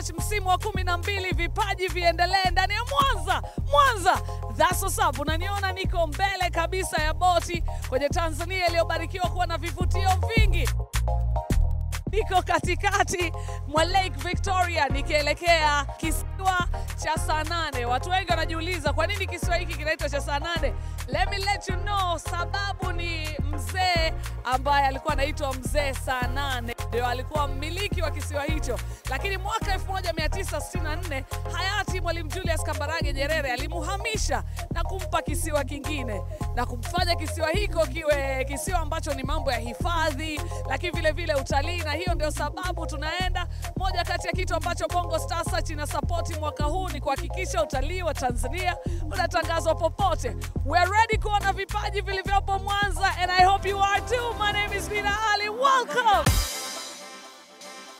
Search msimu wa kumi na mbili, vipaji viendelee ndani ya Mwanza. Mwanza, that's what's up. Unaniona niko mbele kabisa ya boti kwenye Tanzania iliyobarikiwa kuwa na vivutio vingi niko katikati mwa Lake Victoria nikielekea kisiwa cha saa nane. Watu wengi wanajiuliza kwa nini kisiwa hiki kinaitwa cha saa nane. Let me let you know, sababu ni mzee ambaye alikuwa anaitwa mzee saa nane ndio alikuwa mmiliki wa kisiwa hicho, lakini mwaka 1964 hayati Mwalimu Julius Kambarage Nyerere alimuhamisha na kumpa kisiwa kingine na kumfanya kisiwa hiko kiwe kisiwa ambacho ni mambo ya hifadhi, lakini vile vile utalii, na hiyo ndio sababu tunaenda. Moja kati ya kitu ambacho Bongo Star Search ina support mwaka huu ni kuhakikisha utalii wa Tanzania unatangazwa popote. We're ready kuona vipaji vilivyopo Mwanza and I hope you are too. My